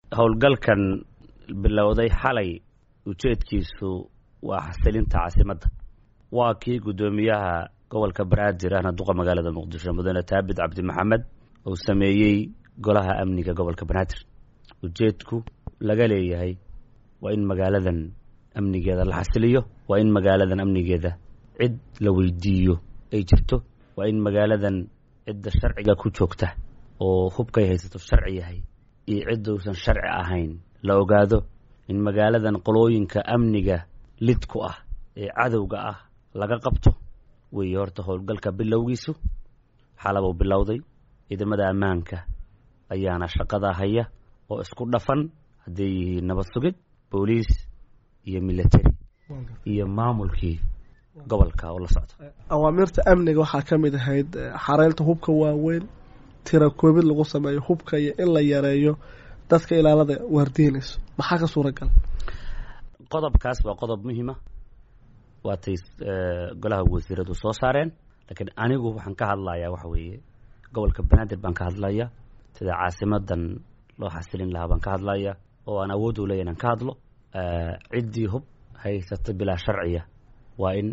howlgalkan bilowday xalay ujeedkiisu waa xasilinta caasimadda waa kii guddoomiyaha gobolka banaadir ahna duqa magaalada muqdisho mudane taabid cabdi maxamed uu sameeyey golaha amniga gobolka banaadir ujeedku laga leeyahay waa in magaaladan amnigeeda la xasiliyo waa in magaaladan amnigeeda cid la weydiiyo ay jirto waa in magaaladan cidda sharciga ku joogta oo hubkay haysato sharci yahay iyo ciddausan sharci ahayn la ogaado in magaaladan qolooyinka amniga lid ku ah ee cadowga ah laga qabto weeye horta howlgalka bilowgiisu xalabuu bilowday ciidamada ammaanka ayaana shaqadaa haya oo isku dhafan hadday yihiin nabad sugid booliis iyo military iyo maamulkii gobolka oo la socda awaamirta amniga waxaa ka mid ahayd xareynta hubka waaweyn tira koobid lagu sameeyo hubka iyo in la yareeyo dadka ilaalada waardiinayso maxaa ka suuragal qodobkaas waa qodob muhiima waatay golaha wasiiradu soo saareen laakiin anigu waxaan ka hadlayaa waxa weeye gobolka banaadir baan ka hadlaya sida caasimadan loo xasilin lahaa baan ka hadlaya oo aan awood u leeya inaan ka hadlo ciddii hub haysata bilaa sharciya waa in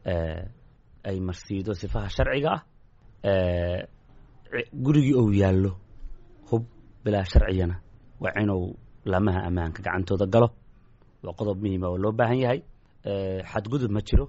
ay marsiido sifaha sharciga ah gurigii ou yaallo hub bilaa sharciyana waa inuu laamaha ammaanka gacantooda galo waa qodob muhiima oo loo baahan yahay xadgudub ma jiro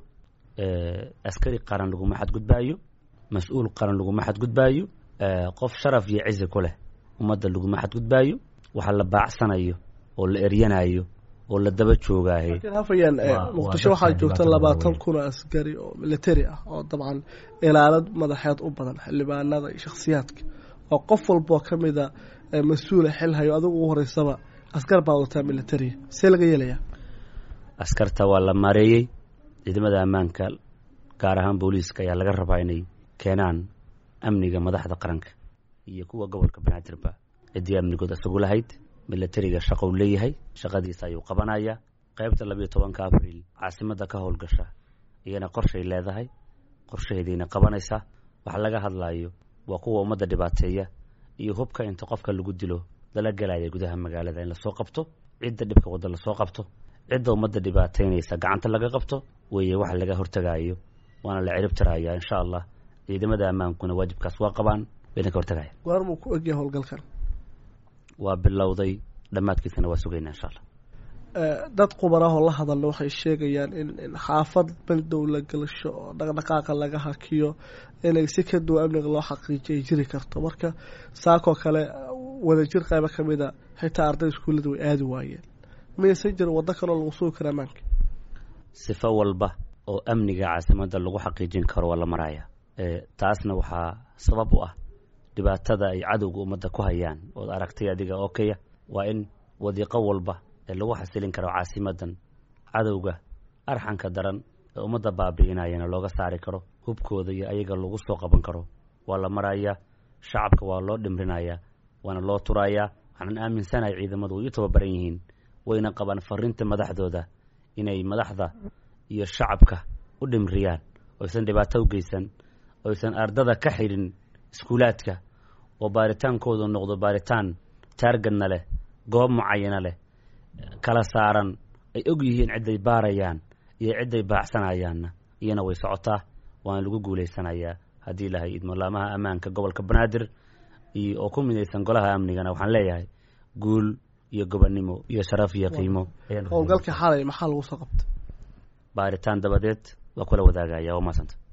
askari qaran laguma xadgudbaayo mas-uul qaran laguma xadgudbaayo qof sharaf iyo cizi ku leh ummadda laguma xadgudbaayo waxa la baacsanayo oo la eryanayo oo la daba joogaaye laakiin hafayaan muqdisho waxaa joogta labaatan kun oo askari oo military ah oo dabcan ilaalad madaxeed u badan xildhibaanada iyo shakhsiyaadka oo qof walboo ka mida mas-uula xil hayo adigu ugu horeysaba askar baa wadataa militariya see laga yeelayaa askarta waa la maareeyey ciidamada ammaanka gaar ahaan booliiska ayaa laga rabaa inay keenaan amniga madaxda qaranka iyo kuwa gobolka banaadirba ciddii amnigood isagu lahayd militariga shaqou leeyahay shaqadiisa ayuu qabanayaa qaybta labiyo tobanka abriil caasimadda ka howlgasha iyana qorshay leedahay qorshaheediina qabanaysaa waxa laga hadlayo waa kuwa ummadda dhibaateeya iyo hubka inta qofka lagu dilo lala gelaya gudaha magaalada in lasoo qabto cidda dhibka wadda lasoo qabto cidda ummadda dhibaateynaysa gacanta laga qabto weeye waxa laga hortagayo waana la cirib tirayaa insha allah ciidamada ammaankuna waajibkaas waa qabaan wayna ka hortagaya goormuu ku egyahay howlgalkan waa bilowday dhammaadkiisana waa sugaynaa insha allah dad qubarahoo la hadalna waxay sheegayaan in in xaafad baldow la gelasho oo dhaqdhaqaaqa laga hakiyo inay si ka duwan amniga loo xaqiijiyo ay jiri karto marka saakoo kale wadajir qaybo ka mida xitaa arday iskuullada way aadi waayeen miyaysan jirin waddo kaloo lagu sugi kara ammaanka sifo walba oo amniga caasimadda lagu xaqiijin karo waa la maraya taasna waxaa sabab u ah dhibaatada ay cadowga ummadda ku hayaan ood aragtay adiga okaya waa in wadiiqo walba ee lagu xasilin karo caasimadan cadowga arxanka daran ee ummadda baabi'inayana looga saari karo hubkooda iyo ayaga lagu soo qaban karo waa la marayaa shacabka waa loo dhimrinayaa waana loo turayaa waxaanan aaminsanahay ciidamadu way u tababaran yihiin wayna qabaan fariinta madaxdooda inay madaxda iyo shacabka u dhimriyaan oysan dhibaato u geysan oysan ardada ka xidhin iskuulaadka oo baaritaankoodu noqdo baaritaan taargadna leh goob mucayana leh kala saaran ay og yihiin cidday baarayaan iyo cidday baacsanayaanna iyana way socotaa waana lagu guulaysanayaa haddii ilahay idmolaamaha ammaanka gobolka banaadir iyo oo ku midaysan golaha amnigana waxaan leeyahay guul iyo gobonnimo iyo sharaf iyo qiimo howlgalkii xalay maxaa lagu soo qabtay baaritaan dabadeed waa kula wadaagaya waa maasanta